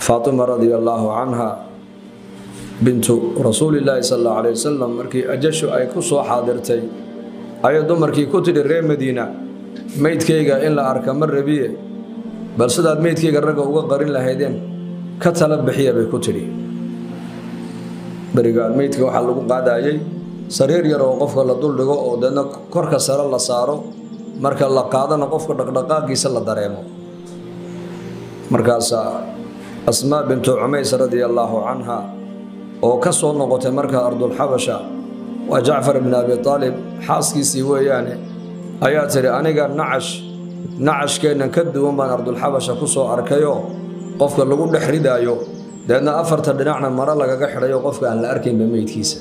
faatima radia allaahu canha bintu rasuulillaahi sal allau alay wasalam markii ajashu ay ku soo xaadirtay ayay dumarkii ku tidhi reer madiina meydkayga in la arka ma rabiye bal sidaad meydkayga ragga uga qarin lahaydeen ka tala bixiya bay ku tidhi berigaan meydka waxaa lagu qaadayay sariir yar oo qofka la duldhigo oo deedna korka sare la saaro marka la qaadana qofka dhaqdhaqaaqiisa la dareemo markaasaa asmaa bintu cumays radia allaahu canha oo ka soo noqotay markaa ardulxabasha waa jacfar ibni abi aalib xaaskiisii weeyaane ayaa tidhi aniga nacash nacashkeennan ka duwan baan ardulxabasha ku soo arkayoo qofka lagu dhex ridaayo deedna afarta dhinacna maro lagaga xidhayo qofka aan la arkaynba meydkiisa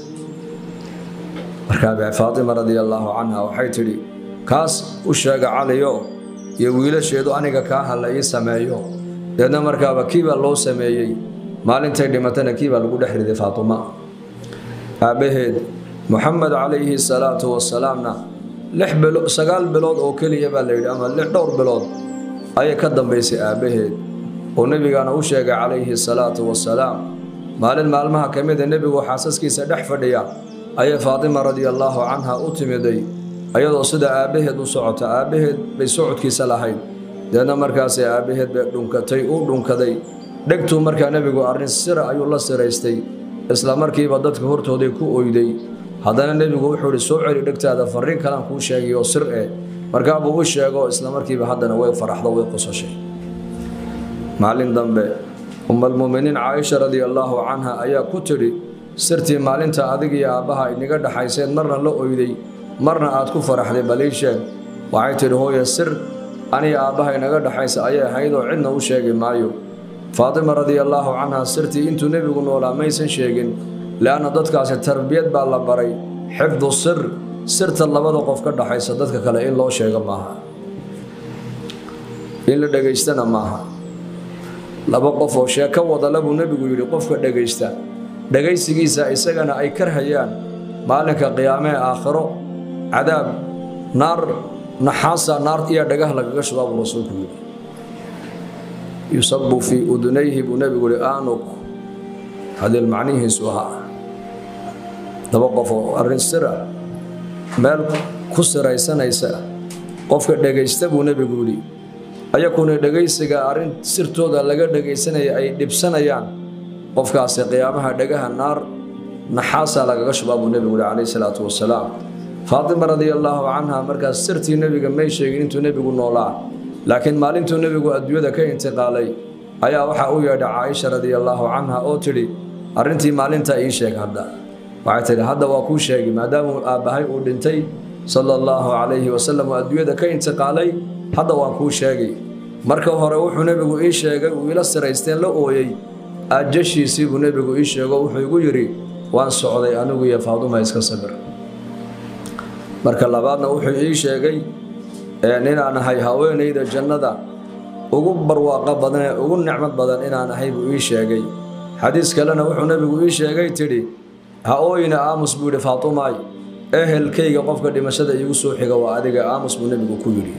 markaa faatima radia allaahu canha waxay tidhi kaas u sheega caliyo iyo wiilasheedu aniga kaa ha la ii sameeyo deedna markaaba kiibaa loo sameeyey maalintay dhimatana kiibaa lagu dhex riday faatuma aabbaheed moxamed calayhi salaatu wasalaamna sagaal bilood oo keliya baa layidhi ama dhowr bilood ayay ka dambaysay aabbaheed oo nebigaana u sheegay calayhi salaatu wasalaam maalin maalmaha ka mida nebigu xaasaskiisa dhex fadhiya ayay faatima radia allaahu canha u timiday ayadoo sida aabbaheed u socota aabbaheed bay socodkiisa lahayd deedna markaasay aabbaheed bay dhunkatay uu dhunkaday dhegtuu markaa nebigu arrin sira ayuu la siraystay isla markiiba dadka hortooday ku oyday haddana nebigu wuxuu ihi soo celi dhegtaada farriin kalaan kuu sheegayoo sir eh markaabuu u sheego isla markiiba haddana way faraxdo way qosashay maalin dambe umalmuminiin caaisha radia allaahu canha ayaa ku tidhi sirtii maalinta adig iyo aabbaha inaga dhaxayseen marna la oyday marna aad ku faraxday baliisheen waxay tidhi hooye sir aniga aabbaha inaga dhaxaysa ayay ahaydoo cidna u sheegi maayo faatima radia allaahu canha sirtii intuu nebigu noolaa maysan sheegin leanna dadkaasi tarbiyad baa la baray xifdu sir sirta labada qof ka dhaxaysa dadka kale in loo sheego maaha in la dhegaystana maaha laba qof oo sheeko wadala buu nebigu yidhi qofka dhegaysta dhegaysigiisa isagana ay karhayaan maalinka qiyaamee aakhiro cadaab naar naxaasa naar iyo dhagah lagaga shubaa buu rasuulku yidhi yusabu fii udunayhi buu nebigu yihi aanuk hadeel macnihiisu ahaa laba qof oo arrin sira meel ku siraysanaysa qofka dhegaysta buu nebigu yidhi ayakuna dhegaysiga arrin sirtooda laga dhegaysanaya ay dhibsanayaan qofkaasi qiyaamaha dhagaha naar naxaasaa lagaga shubaa buu nebigu yihi calayhi salaatu wasalaam faatima radia allaahu canha markaas sirtii nebiga may sheegin intuu nebigu noolaa laakiin maalintuu nebigu adduunyada ka intiqaalay ayaa waxaa u yeedha caaisha radia allaahu canha oo tidhi arrintii maalintaa ii sheeg hadda waxay tidhi hadda waa kuu sheegi maadaamuu aabbahay uu dhintay sala allaahu calayhi wasalam oo adduunyada ka intiqaalay hadda waan kuu sheegi marka hore wuxuu nebigu ii sheegay uu ila siraysteen la ooyey ajashiisii buu nebigu ii sheego wuxuu igu yidhi waan socday anigu iyo faaduma iska sabir marka labaadna wuxuu ii sheegay inaan ahay haweenayda jannada ugu barwaaqo badan ee ugu nicmad badan inaan ahay buu ii sheegay xadiis kalena wuxuu nebigu ii sheegay tidhi ha ooyina aamus buu yidhi faatumaay ehelkayga qofka dhimashada iigu soo xiga waa adiga aamus buu nebigu ku yidhi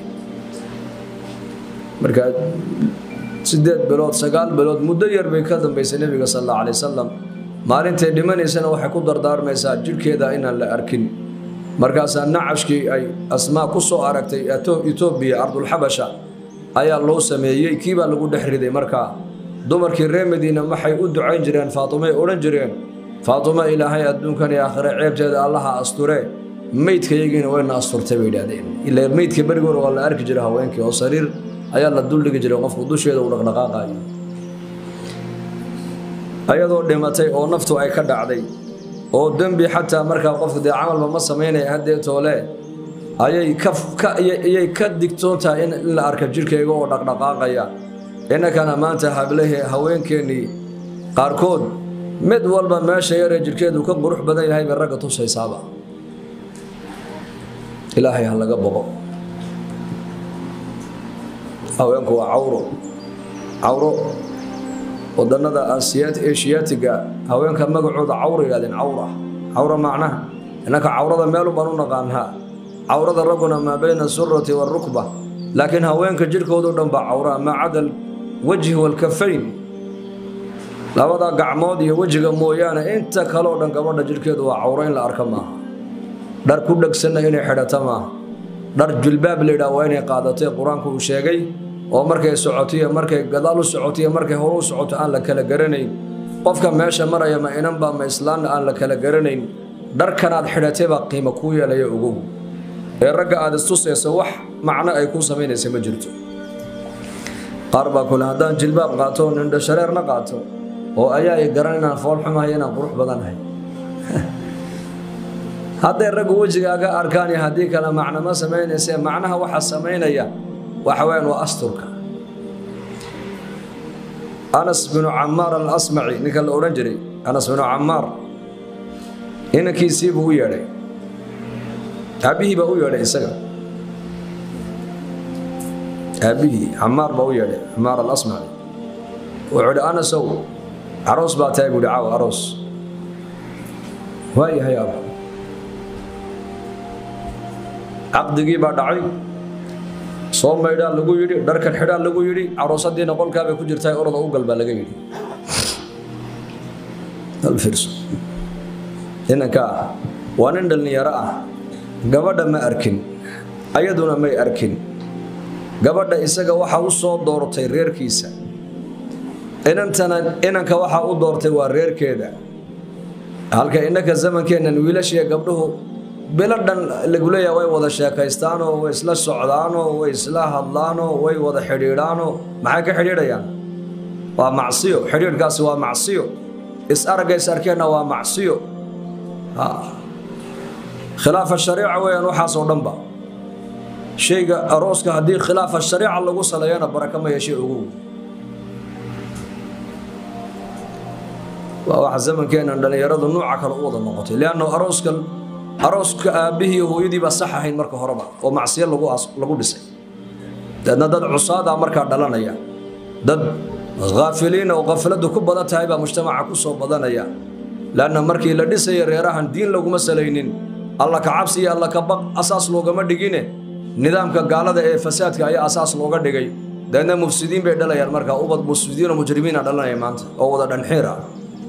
marka siddeed bilood sagaal bilood muddo yar bay ka dambaysay nebiga sal alla alay wasalam maalintay dhimanaysana waxay ku dardaarmaysaa jidhkeeda inaan la arkin markaasaa nacashkii ay asmaa ku soo aragtay etoobiya ardulxabasha ayaa loo sameeyey kiibaa lagu dhex riday markaa dumarkii reer madiina waxay u ducayn jireen faatumay odhan jireen faatumo ilaahay adduunkan iyo aakhire ceebteeda allaha asture meydkayagiina wayna asturtay bay idhahdeen ila meydka berigoor waa la arki jiray haweenkii oo sariir ayaa la duldhigi jiray qofku dusheeda uu dhaqdhaqaaqayo ayadoo dhimatay oo naftu ay ka dhacday oo dembi xataa markaa qofku dee camalba ma samaynaya haddee toole ayay ka digtoontahay in la arka jidhkayga oo dhaqdhaqaaqaya innakana maanta hablahe haweenkeennii qaarkood mid walba meesha yaree jidhkeedu ka qurux badan yahay bay ragga tusaysaaba ilaahay ha laga boqo haweenku waa cawro cawro wadannada eshiyaatiga haweenka magacooda cawra yidhahdeen cawra cawra macnaha innanka cawrada meelun baan u naqaanaa cawrada ragguna maa bayna asurati waalrukba laakiin haweenka jidhkoodu dhan baa cawraa maa cada alwajhi waalkafayn labada gacmood iyo wejiga mooyaane inta kaleo dhan gabadha jidhkeedu waa cawro in la arka maaha dhar ku dhegsanna inay xidhata maaha dhar jilbaab layidhaha waa inay qaadatay qur-aanku uu sheegay oo markay socotiyo markay gadaal u socotiyo markay hore u socoto aan la kala garanayn qofka meesha maraya ma inanba ma islaanna aan la kala garanayn dharkanaad xidhatay baa qiimo kuu yeelaya ogow ee ragga aad istusayso wax macno ay kuu samaynaysa ma jirto qaar baa kule haddaan jilbaab qaato oo nindho shareerna qaato oo ayaa i garan inaan foolxumahay inaan qurux badanahay hadday raggu wejigaaga arkaan iyo haddii kale macno ma samaynayse macnaha waxa samaynaya waxa weyaan waa asturka anas binu camaar alasmaci ninka la odhan jiray anas binu camaar inankiisii buu u yeedhay aabbihii baa u yeedhay isaga aabbihii camaar baa u yeedhay camaar alasmaci wuxuu idhi anasow aroos baa tahay buuhi caaw aroos waa yahay aab caqdigii baa dhacay soo maydhaa lagu yidhi dharkan xidhaa lagu yidhi caroosadiina qolkaabay ku jirtaa orada u gal baa laga yidhi inanka ah waa nin dhallinyaro ah gabadha ma arkin ayaduna may arkin gabadha isaga waxaa u soo doortay reerkiisa inantana inanka waxaa u doortay waa reerkeeda halka innaka zamankeennan wiilashiiyo gabdhuhu bilo dhan lagu leeyaha way wada sheekaystaanoo way isla socdaanoo way isla hadlaanoo way wada xidhiidhaanoo maxay ka xidhiidhayaan waa macsiyo xidhiidhkaasi waa macsiyo is araggays arkeenna waa macsiyo khilaafa shariica weeyaan waxaasoo dhanba shayga arooska haddii khilaafa shariica lagu saleeyana baraka ma yeeshay ogow waa waxa zamankeennan dhallinyaradu nuuca kale u wada noqotay lianno arooskan arooska aabbihii hooyadii baa sax ahayn marka horeba oo macsiyo lagu dhisay deedna dad cusaadaa markaa dhalanaya dad haafiliina oo khafladu ku badan tahay baa mujtamaca ku soo badanaya lanna markii la dhisaya reerahan diin laguma salaynin alla ka cabsi iyo alla ka baq asaas loogama dhigine nidaamka gaalada ee fasaadka ayaa asaas looga dhigay deedna mufsidiin bay dhalayaan markaa ubad mufsidiinoo mujrimiina dhalanaya maanta oo wada dhanxiir ah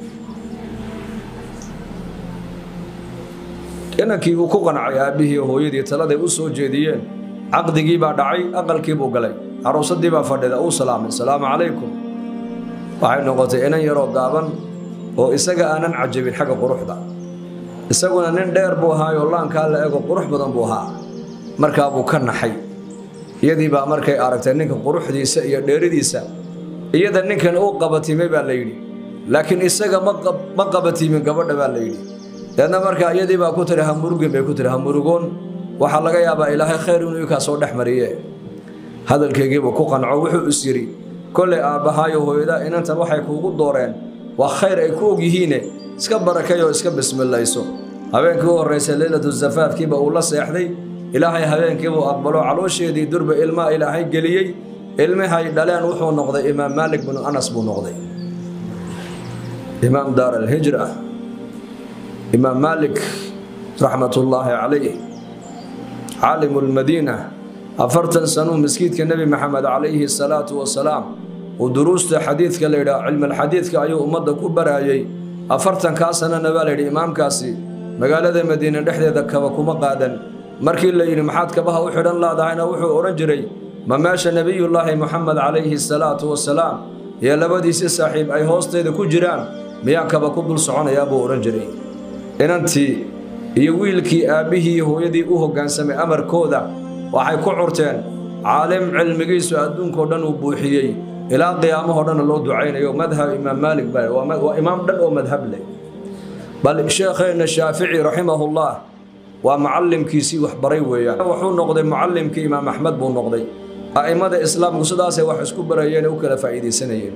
inankii uu ku qancay aabbihii hooyadii taladay u soo jeediyeen caqdigii baa dhacay aqalkii buu galay aroosadii baa fadhida uu salaamay salaamu calaykum waxay noqotay inan yaroo gaaban oo isaga aanan cajabin xagga quruxda isaguna nin dheer buu ahaayoo laankaa la ego qurux badan buu ahaa markaa buu ka naxay iyadii baa markay aragtay ninka quruxdiisa iyo dheeridiisa iyada ninkan uu qabatimay baa la yidhi laakiin isaga ma qabatimin gabadha baa la yidhi deedna markaa iyadii baa ku tiri hamurugin bay ku tiri hamurugoon waxaa laga yaabaa ilaahay khayr inuu ikaa soo dhex mariye hadalkaygiibuu ku qanco wuxuu is yidhi kollay aabbahaayo hooyada inantan waxay kuugu dooreen waa khayr ay ku og yihiine iska barakay oo iska bismilayso habeenkii u horraysay leylatu zafaafkiiba uu la seexday ilaahay habeenkiibuu aqbalo caloosheedii durba ilmaa ilaahay geliyey ilmihay dhaleen wuxuu noqday imaam maalik binu anas buu noqday imaam daar alhijra imaam maalik raxmatullaahi calayh caalimu lmadiina afartan sanuu maskiidka nebi maxamed calayhi salaatu wasalaam uu duruusta xadiidka la yidhaha cilmalxadiidka ayuu ummadda ku baraayey afartankaa sanana baa layidhi imaamkaasi magaalada madiine dhexdeeda kaba kuma qaadan markii la yidhi maxaad kabaha u xidhan laadahayna wuxuu odhan jiray ma meesha nebiyullaahi moxamed calayhi salaatu wasalaam iyo labadiisi saaxiib ay hoosteeda ku jiraan miyaan kaba ku dul soconayaa buu odhan jiray inantii iyo wiilkii aabbihii hooyadii u hoggaansamay amarkooda waxay ku curteen caalim cilmigiisu adduunkao dhan uu buuxiyey ilaa qiyaamahoo dhanna loo ducaynayo madhab imaam maalik ba waa imaam dhan oo madhab leh bal sheekheenna shaafici raximahullah waa macallimkiisii waxbaray weeyaan wuxuu noqday mucallimkii imaam axmed buu noqday a'immada islaamku sidaasay wax isku barayeen u kala faa'iidaysanayeen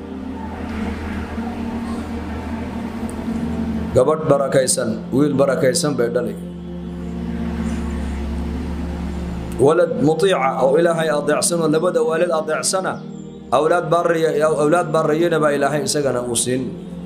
gabadh barakaysan wiil barakaysan bay dhalay walad mutiica oo ilaahay adeecsanoo labada waalid adeecsana awlaad baariya awlaad baarayana baa ilaahay isagana uu siin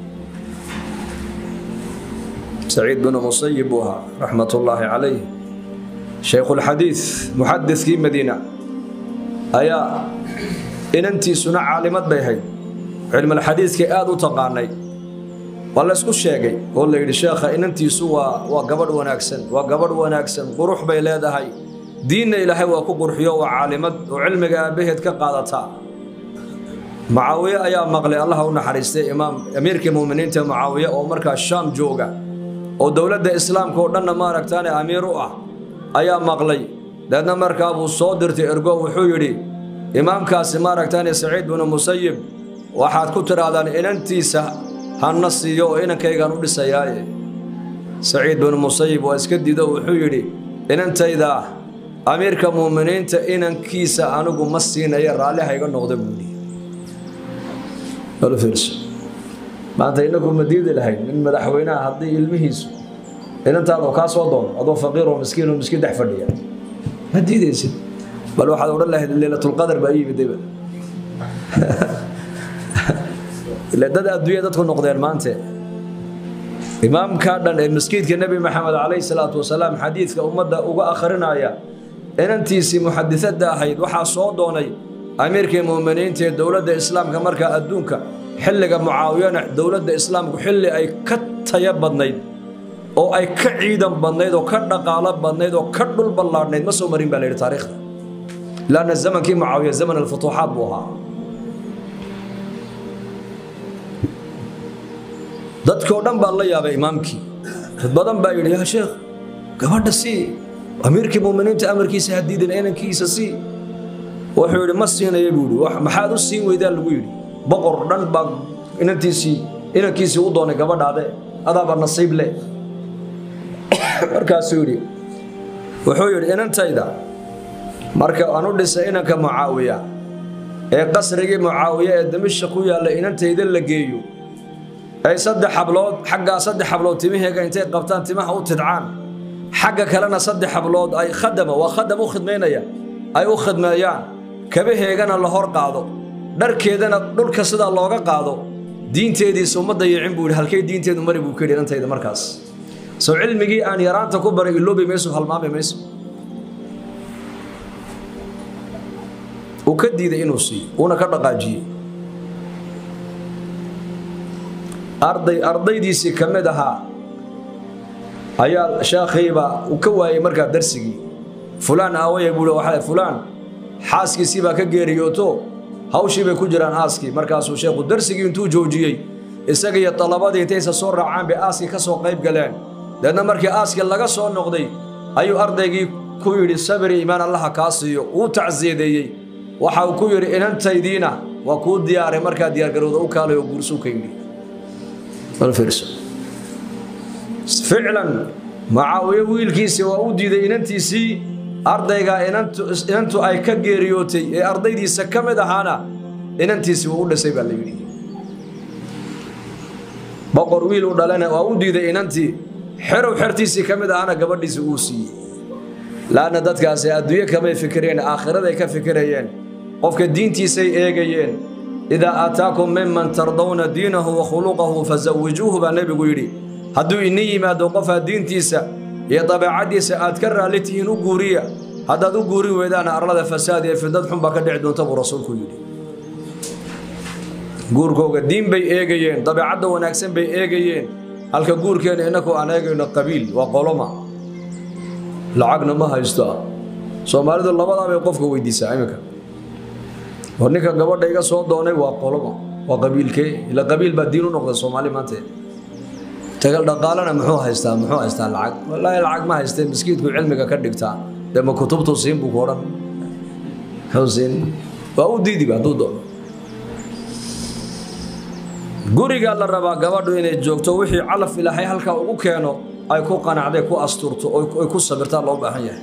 saciid binu musayib buu ahaa raxmatullaahi calayh shaykhuulxadiid muxadidkii madiina ayaa inantiisuna caalimad bay hayd cilmalxadiidkii aada u taqaanay waa la ysku sheegay oo la yidhi sheekha inantiisu waa waa gabadh wanaagsan waa gabadh wanaagsan qurux bay leedahay diinna ilaahay waa ku qurxiyo waa caalimad oo cilmiga aabbaheed ka qaadataa mucaawiye ayaa maqlay allaha u naxariistay imaam amiirkii muuminiinta mucaawiye oo markaa shaam jooga oo dowladda islaamka oo dhanna maaragtaane amiir u ah ayaa maqlay deedna markaa buu soo dirtay ergo wuxuu yidhi imaamkaasi maaragtaane saciid binu musayib waxaad ku tidhaahdaan inantiisa hanna siiyo oo inankaygaan u dhisayaaye saciid binu musayib waa iska diido wuxuu yidhi inantayda amiirka muuminiinta inankiisa anigu ma siinaya raalli hayga noqda buudhi maanta inagu ma diidi lahayn in madaxweynaha haddii ilmihiisu inantaadoo kaa soo doono adoo faqiiroo miskiinoo miskiin dhex fadhiya ma diidaysid bal waxaad odhan lahayd leylatulqadar baa yimidayba ile dad adduunya dadku noqdeen maante imaamkaa dhan ee maskiidka nebi maxamed calayhi salaatu wasalaam xadiidka ummadda uga akhrinaya inantiisii muxadisada ahayd waxaa soo doonay amiirkii muuminiinta ee dowladda islaamka markaa adduunka xilliga mucaawiyana dowladda islaamku xilli ay ka taya badnayd oo ay ka ciidan badnayd oo ka dhaqaalo badnayd oo ka dhul ballaadhnayd ma soo marin baa la yidhi taariikhda laanna zamankii mucaawiya zaman alfutuuxaat buu ahaa dadkoo dhan baa la yaabay imaamkii dad badan baa yidhi yaa sheekh gabadha sii amiirkii muuminiinta amarkiisa hadiidan inankiisa sii wuxuu yidhi ma siinaya buu yidhi maxaad u siin weydaa lagu yidhi boqor dhan baa inantiisii inankiisii u doonay gabadhaade adaaba nasiib leh markaasuu yidhi wuxuu yidhi inantayda marka aan u dhisay inanka mucaawiya ee qasrigii mucaawiya ee damisha ku yaalla inantayda la geeyo ay saddex hablood xaggaa saddex hablood timaheega intay qabtaan timaha u tidcaan xagga kalena saddex hablood ay khadama waa khadam u khidmaynaya ay u khidmeeyaan kabaheegana la hor qaado dharkeedana dhulka sidaa looga qaado diinteediisa uma dayicin buu yidhi halkay diinteedu mari buu ka yidhi intayda markaas soo cilmigii aan yaraanta ku baray iloobi mayso halmaami mayso uu ka diiday inuu siiyo uuna ka dhaqaajiyey arday ardaydiisii ka mid ahaa ayaa sheekhiiba uu ka waayey markaa darsigii fulaan aawaya buu waxa fulaan xaaskiisii baa ka geeriyooto hawshii bay ku jiraan aaskii markaasuu sheekhu darsigii intuu joojiyey isaga iyo dalabadii intaysa soo raacaan bay aaskii ka soo qayb galeen deedna markii aaskii laga soo noqday ayuu ardaygii ku yidhi sabiri iimaan allaha kaa siiyo uu tacsiyadeeyey waxa uu ku yidhi inantaydiina waa kuu diyaaray markaa diyaargarowda u kaalay oo guursuu ka yidhi ficlan mucaawiye wiilkiisii waa u diiday inantiisii ardaygaa inantu ay ka geeriyootay ee ardaydiisa ka mid ahaana inantiisii wuu u dhisay baa la yidhi boqor wiil u dhalena waa u diiday inantii xerow xertiisii ka mid ahaana gabadhiisii uu siiyey laanna dadkaasi adduunye kamay fikireen aakhiraday ka fikirayeen qofka diintiisay eegayeen idaa aataakum miman tardawna diinahu wa khuluqahu fasawijuuhu baa nebigu yidhi hadduu ini yimaado qofaa diintiisa iyo dabeecaddiisa aad ka raalli tihiin u guuriya haddaad u guurin weydaana arlada fasaad iyo fidnad xun baa ka dhici doonta buu rasuulku yidhi guurkooga diin bay eegayeen dabeecadda wanaagsan bay eegayeen halka guurkeena innaku aan eegayno qabiil waa qoloma lacagna ma haysto soomaalidu labadaa bay qofka weydiisaa iminka war ninka gabadha iga soo doonay waa qoloma waa qabiilkee ila qabiil baa diin u noqda soomaali maanta tagal dhaqaalana muxuu haystaa muxuu haystaa lacag wallaahi lacag ma haystee miskiidku cilmiga ka dhigtaa dee ma kutubtu siin buu ku odhan muxuu siin waa u diidiba hadduu doono gurigaa la rabaa gabadhu inay joogto wixii calaf ilaahay halkaa ugu keeno ay ku qanacday ku asturto ay ku sabirtaa loo baahan yahay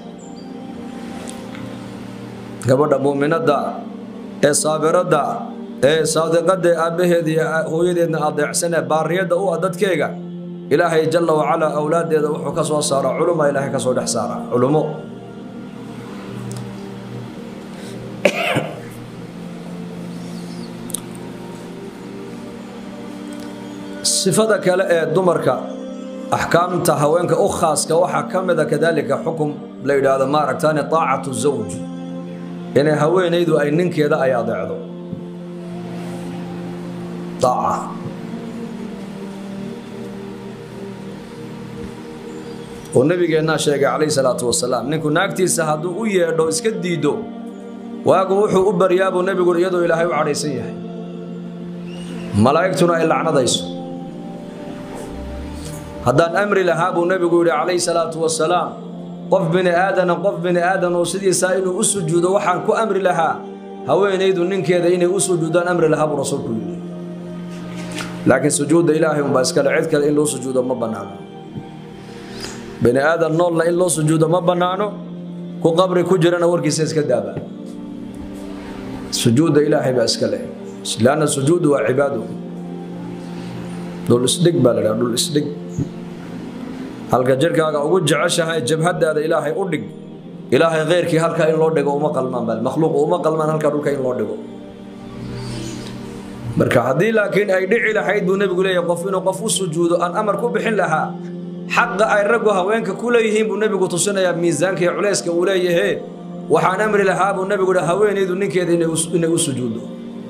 gabadha muuminadda ee saabiradda ee saadiqadda aabbaheeda iyo hooyadeedna adeecsanee baariyadda u ah dadkeega ilaahay jalla wacalaa awlaaddeeda wuxuu ka soo saaraa culuma ilaahay ka soo dhex saaraa culumo sifada kale ee dumarka axkaamta haweenka u khaaska waxaa ka mida kadaalika xukum la yidhaahdo maaragtaane taacatu zawj inay haweenaydu ay ninkeeda ay adeecdo daaca oo nabigeennaa sheegay calayhi salaatu wasalaam ninku naagtiisa hadduu u yeedho iska diiddo waagu wuxuu u baryaabuu nebigu iyadoo ilaahay u cadhaysan yahay malaa'igtuna ay lacnadayso haddaan amri lahaa buu nebigu yidhi calayhi salaatu wasalaam qof bini aadana qof bini aadan oo sidiisaa inuu u sujuudo waxaan ku amri lahaa haweenaydu ninkeeda inay u sujuudaan amri lahaa buu rasuulku yidhi laakiin sujuudda ilaahay unbaa iskale cid kale in loo sujuudo ma bannaano bini aadan noolna in loo sujuudo ma bannaano ku qabri ku jirana warkiisa iska daaba sujuudda ilaahay baa iska leh lanna sujuudu waa cibaado dhul isdhig baa la dhaha dhul isdhig halka jirhkaaga ugu jeceshahay jabhadaada ilaahay u dhig ilaahay kheyrkii halkaa in loo dhigo uma qalmaan bal makhluuq uma qalmaan halkaa dhulka in loo dhigo marka haddii laakiin ay dhici lahayd buu nebigu leeyahay qof inuu qof u sujuudo aan amar ku bixin lahaa xaqa ay raggu haweenka ku leeyihiin buu nebigu tusinayaa miisaanka iyo culayska uu leeyahe waxaan amri lahaa buu nebigu hi haweenaydu ninkeeda inay u sujuuddo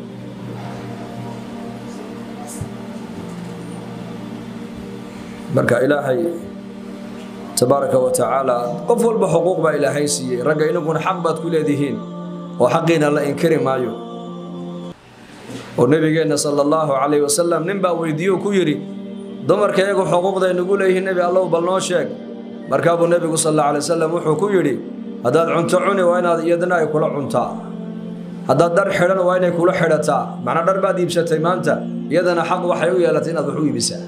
marka ilaahay tabaaraka wa tacaala qof walba xuquuq baa ilaahay siiyey ragga inaguna xaq baad ku leedihiin oo xaqiina la inkiri maayo oo nebigeenna sala allahu calayh wasalam nin baa weydiiyo ku yidhi dumarka iyagu xuquuqday nagu leeyihiin nebi allow bal noo sheeg markaabuu nebigu sal alla alay wasalam wuxuu ku yidhi haddaad cunto cuni waa inaad iyadana ay kula cuntaa haddaad dhar xidhan waa inay kula xidhataa macnaa dhar baad iibsatay maanta iyadana xaq waxay u yeelatay inaad wax u iibisaa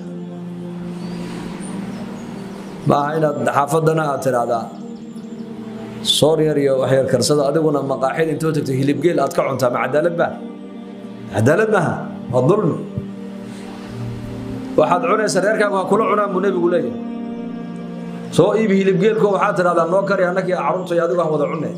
maaha inaad xaafaddana aad tidhaahdaa soor yar iyo waxyar karsada adiguna maqaaxid intoo tagto hilibgeel aad ka cuntaa ma cadaalad baa cadaalad maaha waa dulmi waxaad cunaysa reerkaagu ha kula cunaan buu nebigu leeyahay soo iibi hilibgeelko waxaad tidhahdaa noo kari annakii carruurtay adigu aan wada cunne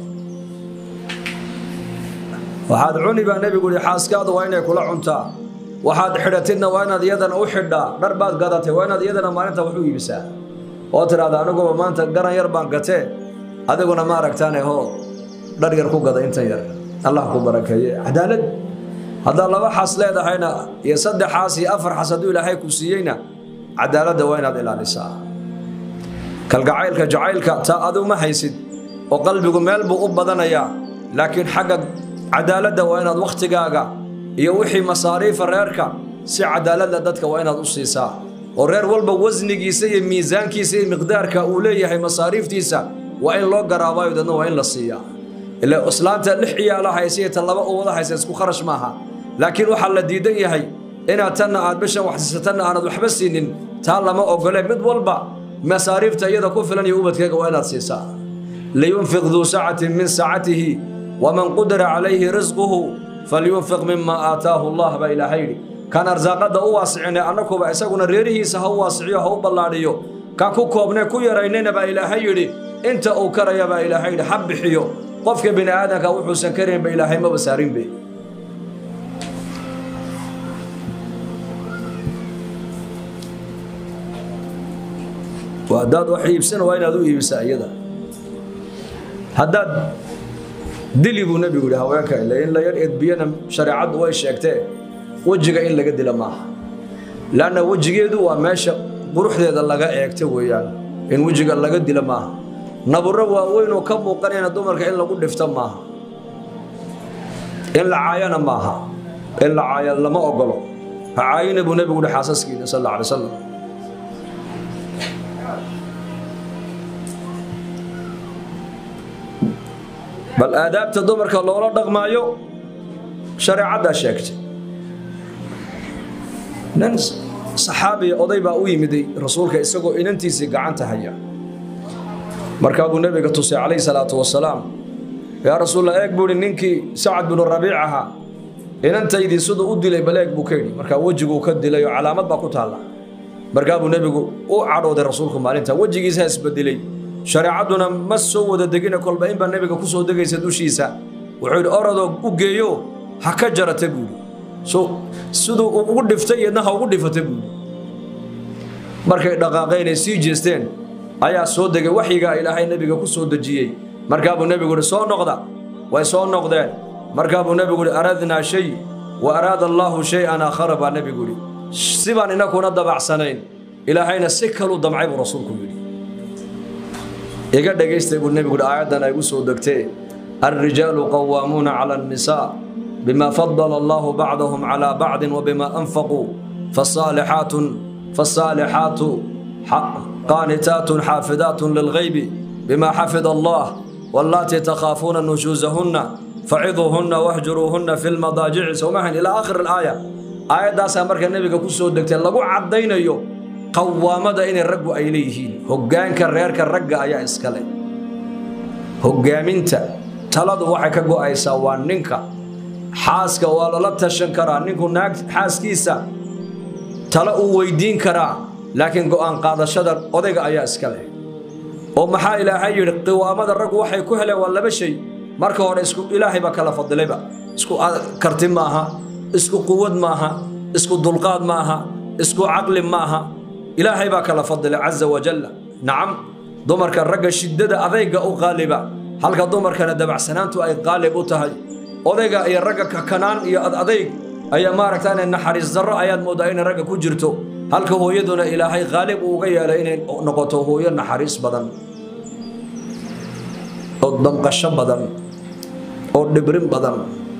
waxaad cuni baa nebigu yihi xaaskaadu waa inay kula cuntaa waxaad xidhatidna waa inaad iyadana u xidhaa dhar baad gadatay waa inaad iyadana maalinta wax u iibisaa oo tidhahda aniguba maanta garan yar baan gatee adiguna ma aragtaane hoo dhar yar ku gada intan yar allah ku barakeeye cadaalad haddaad laba xas leedahayna iyo saddex xaas iyo afar xas hadduu ilaahay ku siiyeyna cadaaladda waa inaad ilaalisaa kalgacaylka jacaylka taa adigu ma haysid oo qalbigu meel buu u badanayaa laakiin xagga cadaaladda waa inaad wakhtigaaga iyo wixii masaariifa reerka si cadaaladda dadka waa inaad u siisaa oo reer walba wasnigiisa iyo miisaankiisa iyo miqdaarka uu leeyahay masaariiftiisa waa in loo garaabayo dadna waa in la siiyaa ila islaanta lix ciyaala haysa iyo tan laba uwada haysa isku kharash maaha laakiin waxaa la diidan yahay inaad tanna aad bishan wax siisa tanna aanad waxba siinin taa lama ogole mid walba masaariifta iyada ku filan iyo ubadkeega waa inaad siisaa liyunfiq duu sacatin min sacatihi waman qudira calayhi risquhu falyunfiq mima aataahu allah baa ilaahay yidhi kan arsaaqadda u waasicine annakuba isaguna reerihiisa ha u waasiciyo ha u ballaadhiyo kan ku koobne ku yaraynayna baa ilaahay yidhi inta uu karaya baa ilaahay yidhi ha bixiyo qofka bini aadanka wuxuusan karaynba ilaahay maba saarinbe haddaad wax iibsana waa inaad u iibisaa iyada haddaad dili buu nebigu yidhi haweenka ile in la yar edbiyana shareecaddu way sheegtee wejiga in laga dila maaha laanna wejigeedu waa meesha quruxdeeda laga eegta weeyaan in wejiga laga dila maaha naburro waaweyn oo ka muuqanayna dumarka in lagu dhifto maaha in la caayana maaha in la caaya lama ogolo ha caayina buu nebigu yihi xaasaskiina sal alla alay wasalam bal aadaabta dumarka loola dhaqmaayo shareecaddaa sheegtay nin saxaabiya oday baa u yimiday rasuulka isagoo inantiisii gacanta haya markaa buu nebiga tusay calayhi salaatu wasalaam yaa rasuulla eeg buu ihi ninkii sacad binu rabiic ahaa inantaydii siduu u dilay bal eeg buu ka yidhi markaa wejiguu ka dilay oo calaamad baa ku taalla markaa buu nebigu u cadhooday rasuulku maalinta wejigiisa isbedelay shareecadduna ma soo wada degina kolba inbaa nebiga ku soo degaysa dushiisa wuxuu yidhi orodoo u geeyo ha ka jarata buuhi siduu ugu dhiftay iyadna ha ugu dhifata buuhi markay dhaqaaqeenay sii jeesteen ayaa soo degay waxyigaa ilaahay nebiga ku soo dejiyey markaa buu nebigu yihi soo noqda way soo noqdeen markaa buu nebigu yihi aradnaa shay wa araada allaahu shay-an aakhara baa nebigu yidhi sibaan inakuna dabacsanayn ilaahayna si kaluu damcay buu rasuulku yidhi iga dhagaystay buu nebigu yidhi aayaddan ay gu soo degtee alrijaalu qawaamuuna cala annisaa bima fadala allahu bacdahum calaa bacdin wabima anfaquu fasaalixaatun fasaalixaatu qaanitaatun xaafidaatun lilghaybi bima xafida allah wallaatii takhaafuuna nushuusahunna faciduuhunna wahjuruuhunna fi lmadaajici sowmahan ilaa aakhir alaaya aayaddaasaa marka nebiga ku soo degtay lagu caddaynayo qawaamada inay raggu ay leeyihiin hoggaanka reerka ragga ayaa iska leh hoggaaminta taladu waxay ka go'aysaa waa ninka xaaska waa lala tashan karaa ninku naag xaaskiisa talo uu weydiin karaa laakiin go'aan qaadashada odayga ayaa iska leh oo maxaa ilaahay yidhi qiwaamada raggu waxay ku heleen waa laba shay marka hore isku ilaahay baa kala fadilayba isku karti maaha isku quwad maaha isku dulqaad maaha isku caqli maaha ilaahay baa kala fadilay caza wajalla nacam dumarka ragga shiddada adayga u qaaliba halka dumarkana dabacsanaantu ay qaalib u tahay odayga iyo ragga kakanaan iyo adadayg ayaa maaragtaan naxariis darro ayaad mooddaa inay ragga ku jirto halka hooyaduna ilaahay qaalib uu uga yeelay inay noqoto hooyo naxariis badan oo damqasho badan oo dhibrin badan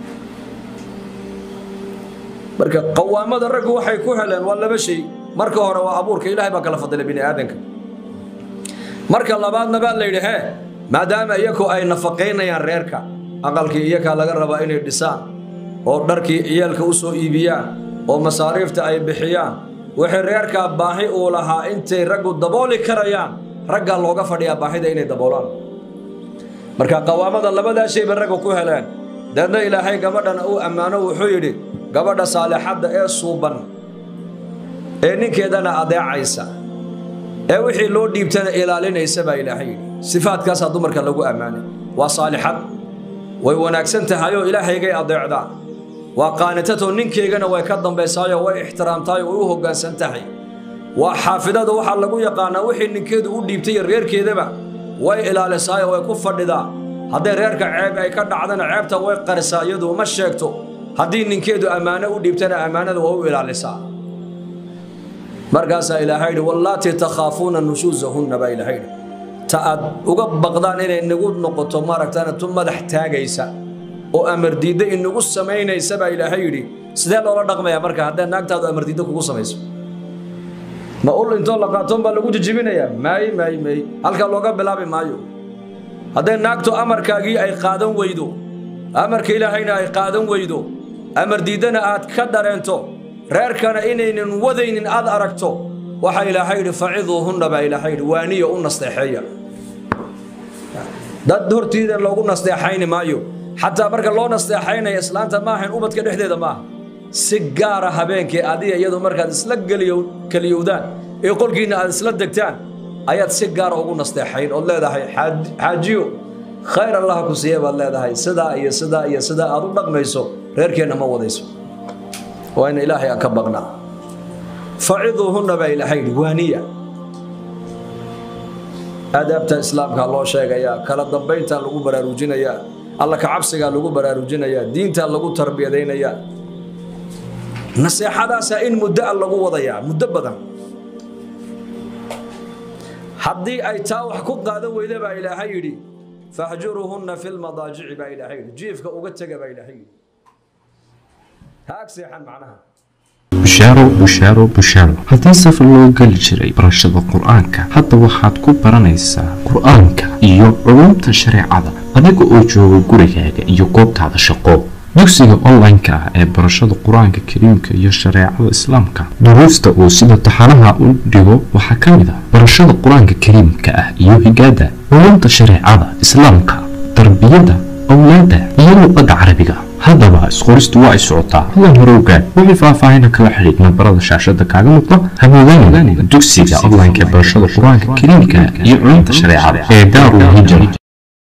marka qawaamada raggu waxay ku heleen waa laba shay marka hore waa abuurka ilaahay baa kala fadilay bini aadanka marka labaadna baa la yidhi hee maadaama iyaku ay nafaqaynayaan reerka aqalkii iyakaa laga rabaa inay dhisaan oo dharkii ciyaalka u soo iibiyaan oo masaariifta ay bixiyaan wixii reerkaa baahi uu lahaa intay raggu dabooli karayaan raggaa looga fadhiyaa baahida inay daboolaan marka qawaamada labadaa shay bay ragga ku heleen deedna ilaahay gabadhana uu ammaano wuxuu yidhi gabadha saalixadda ee suuban ee ninkeedana adeecaysa ee wixii loo dhiibtana ilaalinaysa baa ilaahay yidhi sifaadkaasaa dumarka lagu ammaanay waa saalixad way wanaagsan tahayoo ilaahaygay adeecdaa waa qaanitatoo ninkeygana way ka dambaysaayoo way ixtiraamtahay way u hoggaansan tahay waa xaafidada waxaa lagu yaqaanaa wixii ninkeedu u dhiibtay iyo reerkeedaba way ilaalisaayoo way ku fadhidaa hadday reerka ceeb ay ka dhacdana ceebta way qarisaa iyadu uma sheegto haddii ninkeedu ammaano u dhiibtana ammaanada waa u ilaalisaa markaasaa ilaahay yidhi wallaatii takhaafuuna nushuusahunna baa ilaahay yidhi ta aad uga baqdaan inay nagu noqoto maaragtaan tu madax taagaysa oo amardiidda inagu samaynaysa baa ilaahay yidhi sidee loola dhaqmayaa marka haddee naagtaadu amardiidda kugu samayso ma ul intoo la qaatoon baa lagu jijibinayaa maaye maaye maaye halkaa looga bilaabi maayo hadday naagtu amarkaagii ay qaadan weydo amarka ilaahayna ay qaadan weydo amardiiddana aad ka dareento reerkana inaynan wadaynin aad aragto waxaa ilaahay yidhi faciduuhunna baa ilaahay yidhi waaniya u nasteexeeya dad hortiida loogu nasteexayni maayo xataa marka loo nasteexaynaya islaanta maahayn ubadka dhexdeeda maaha si gaara habeenkii adiga iyadu markaad isla keliyowdaan ee qolkiinna aad isla degtaan ayaad si gaara ugu nasteexayn ood leedahay xaajiyo khayr allaha ku siiye baad leedahay sidaa iyo sidaa iyo sidaa aad u dhaqmayso reerkeenna ma wadayso waa in ilaahay aan ka baqnaa faciduuhunna baa ilaahay yidhi waaniya aadaabta islaamkaa loo sheegayaa kala dambayntaa lagu baraarujinayaa alla ka cabsigaa lagu baraarujinayaa diintaa lagu tarbiyadaynayaa naseexadaasaa in muddo a lagu wadayaa muddo badan haddii ay taa wax ku qaadan weyda baa ilaahay yidhi fahjuruhunna fi lmadaajici baa ilaahay yidhi jiifka uga tega baa ilaahay yidhi ha ag seexan macnaha bushaaro bushaaro bushaaro haddii safar loo geli jiray barashada qur-aanka hadda waxaad ku baranaysaa qur-aanka iyo culumta shareecada adiga oo jooga gurigaaga iyo goobtaada shaqo dugsiga online-ka ah ee barashada qur-aanka kariimka iyo shareecada islaamka duruusta uu sida taxanaha u dhigo waxaa ka mid ah barashada qur-aanka kariimka ah iyo higaada culumta shareecada islaamka tarbiyada awlaada iyo luqadda carabiga haddaba isqoristu waa ay socotaa hadan hore ogaad wixii faahfaahina kala xidhiid nambarada shaashada kaaga muuqda hamoodaanin dugsiga online-ka ee barashada qur-aanka kariimka iyo culumta shareecada ee daarul hijra